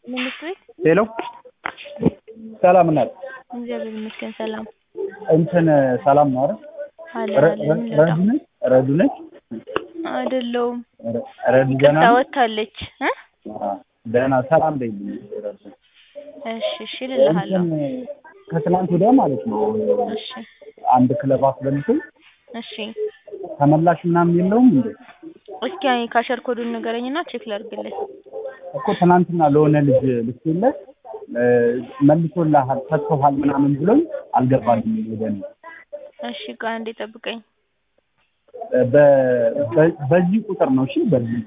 መንግስት ቤት ሄሎ ሰላም ናት። እግዚአብሔር ይመስገን ሰላም እንትን ሰላም ነው አይደል? አለ ረ- አለ ረ- ረዱ ነች ረዱ ነች አይደለውም ረ- ረዱ ደህና ቅርታ ነች? ወጥታለች እ አዎ፣ ደህና ሰላም በይልኝ ረዱ። እሺ እሺ እልልሃለሁ እንትን ከትናንት ወዲያ ማለት ነው እሺ አንድ ክለብ አስበልቶኝ እሺ ተመላሽ ምናምን የለውም እንዴ? እስኪ አይ ካሸር ኮዱን ንገረኝና ቼክ ላድርግልህ እኮ ትናንትና ለሆነ ልጅ ልኬለት እ፣ መልሶልሃል ሰጥቶሃል ምናምን ብሎኝ አልገባልኝ ወደ እኔ እሺ ቆይ አንዴ ጠብቀኝ እ፣ በ- በ- በዚህ ቁጥር ነው እሺ በዚህ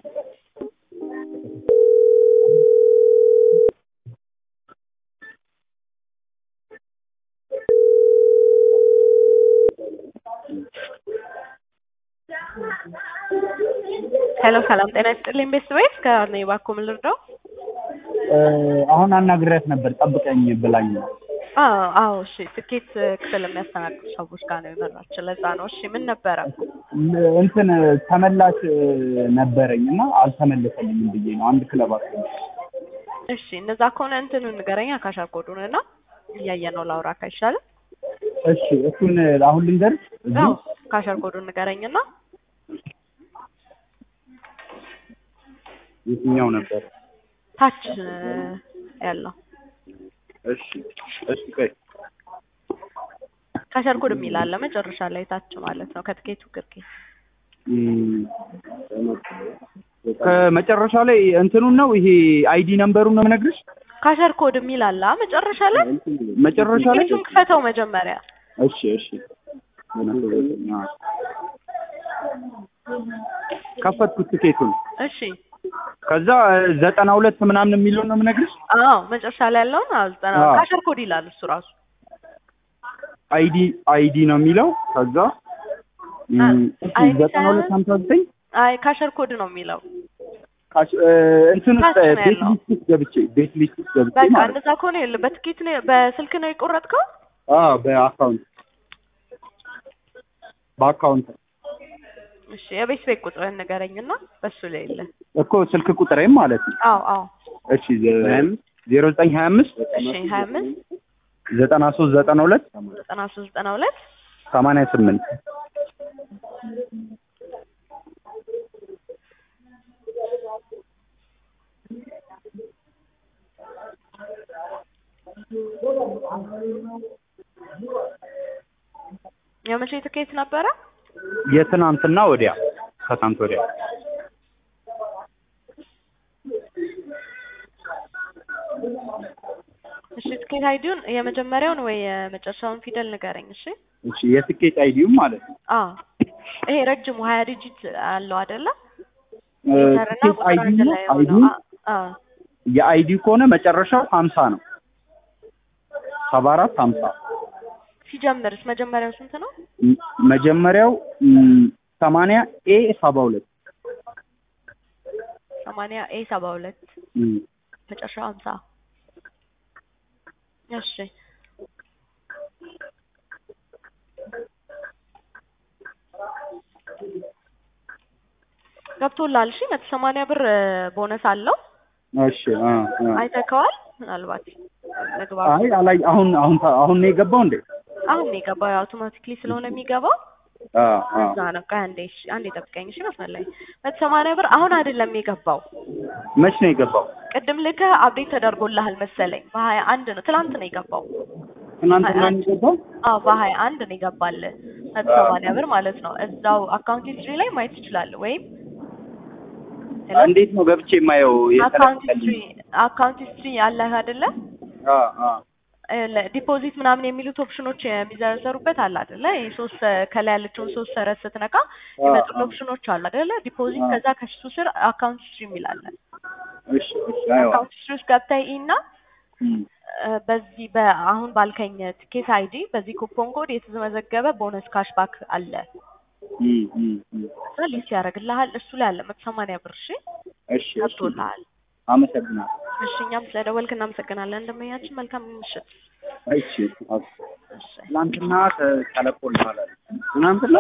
ሄሎ ሰላም ጤና ይስጥልኝ ቤስት ቤት ከአርኔ ባኮ ምን ልርዳው? እ፣ አሁን አናግሬያት ነበር ጠብቀኝ ብላኝ ነው አዎ አዎ እሺ ትኬት ክፍል የሚያስተናግዱ ሰዎች ጋር ነው የመራችን ለዛ ነው እሺ ምን ነበረ ል- እንትን ተመላሽ እ፣ ነበረኝ እና አልተመለሰልኝም ብዬ ነው አንድ ክለብ አስበልቶኝ እሺ እነዛ ከሆነ እንትኑ ንገረኛ ካሻር ኮዱን እና እያየ ነው ላውራ ካይሻልም እሺ እሱን አሁን ልንገርሽ እዚህ አዎ ካሻር ኮዱን ንገረኝና የትኛው ነበር ታች እ፣ ያለው እሺ እሺ ቆይ ካሻር ኮድ የሚል አለ መጨረሻ ላይ ታች ማለት ነው ከትኬቱ ግርጌ እም፣ ከመጨረሻ ላይ እንትኑን ነው ይሄ አይዲ ነምበሩን ነው የምነግርሽ ካሻር ኮድ የሚል አለ አ መጨረሻ ላይ መጨረሻ ላይ ትኬቱን ክፈተው መጀመሪያ እሺ እሺ ከፈትኩት ትኬቱን እሺ ከዛ ዘጠና ሁለት ምናምን የሚለውን ነው የምነግርሽ አዎ መጨረሻ ላይ ያለውን አዎ ዘጠና አዎ። ካሻር ኮድ ይላል እሱ ራሱ አይዲ አይዲ ነው የሚለው ከዛ እም፣ እሺ አይዲ ዘጠና ሁለት ሳይሆን- ሀምሳ ዘጠኝ አይ ካሸር ኮድ ነው የሚለው ካሽ- እ፣ እንትን ውስጥ ታች ነው ቤት ያለው። ሊስት ውስጥ ገብቼ ቤት ሊስት ውስጥ ገብቼ በቃ ማለት እንደዛ ከሆነ ይኸውልህ በትኬት ነው በስልክ ነው የቆረጥከው አዎ በአካውንት በአካውንት እሺ የቤት ቤት ቁጥርህን ንገረኝና በሱ ላይ የለ እኮ ስልክ ቁጥሬም ማለት ነው አዎ አዎ እሺ ዜሮ ዘጠኝ ሀያ አምስት እሺ ሀያ አምስት ዘጠና ሶስት ዘጠና ሁለት ዘጠና ሶስት ዘጠና ሁለት ሰማንያ ስምንት የመቼ ትኬት ነበረ የትናንትና ወዲያ ከትናንት ወዲያ እሺ ትኬት አይዲውን የመጀመሪያውን ወይ የመጨረሻውን ፊደል ንገረኝ እሺ እሺ የትኬት አይዲውም ማለት ነው አዎ ይሄ ረጅሙ ሀያ ዲጂት አለው አይደለ እ፣ ሌተርና ትኬት ቁጥር አንድ አይዲ ነው ላይ አይዲ የሆነው አ- አዎ የአይዲ ከሆነ መጨረሻው ሀምሳ ነው ሰባ አራት ሀምሳ ሲጀምርስ መጀመሪያው ስንት ነው ም- መጀመሪያው ም፣ ሰማንያ ኤ ሰባ ሁለት ሰማንያ ኤ ሰባ ሁለት ም፣ መጨረሻው ሀምሳ እሺ ገብቶላል እሺ መቶ ሰማንያ ብር ቦነስ አለው እሺ አ፣ አ። አይተከዋል ምናልባት መግባት አይ አላይ አሁን አሁን አሁን ነው የገባው እንዴ አሁን ነው የገባው አውቶማቲክሊ ስለሆነ የሚገባው አ አ እዛ ነው ቆይ አንዴ እሺ አንዴ ጠብቀኝ እሺ መስመር ላይ መቶ ሰማንያ ብር አሁን አይደለም የገባው መች ነው የገባው ቅድም ልከህ አፕዴት ተደርጎልሃል መሰለኝ በሀያ አንድ ነው ትላንት ነው የገባው ትናንትና ነው የገባው አዎ በሀያ አንድ ነው የገባልህ መቶ ሰማንያ ብር ማለት ነው እዛው አካውንት ሂስትሪ ላይ ማየት ትችላለህ ወይም እንዴት ነው ገብቼ የማየው አካውንት የተለቀቀልኝ? ሂስትሪ አካውንት ሂስትሪ አለህ አይደለ አ አ ዲፖዚት ምናምን የሚሉት ኦፕሽኖች የሚዘረዘሩበት አለ አይደለ ይሄ ሶስት ከላይ ያለችውን ሶስት ሰረት ስትነካ የሚመጡት ኦፕሽኖች አሉ አይደለ ዲፖዚት ከዛ ከሱ ስር አካውንት ሂስትሪ የሚል አለ እሺ እሺ አይዋ አካውንት ሂስትሪ ውስጥ ገብተህ እና ም፣ በዚህ በአሁን ባልከኝ ትኬት አይዲ በዚህ ኩፖን ኮድ የተመዘገበ ቦነስ ካሽባክ አለ ም፣ ም፣ ም። እዛ ሊስት ያደርግልሃል እሱ ላይ አለ መቶ ሰማንያ ብር እሺ እሺ እሺ ገብቶልሃል አመሰግናለሁ እሺ እኛም ስለደወልክ እናመሰግናለን እንደመያችን መልካም ምሽት እሺ እሺ ትናንትና ተለቆልሃል አለ። ትናንትና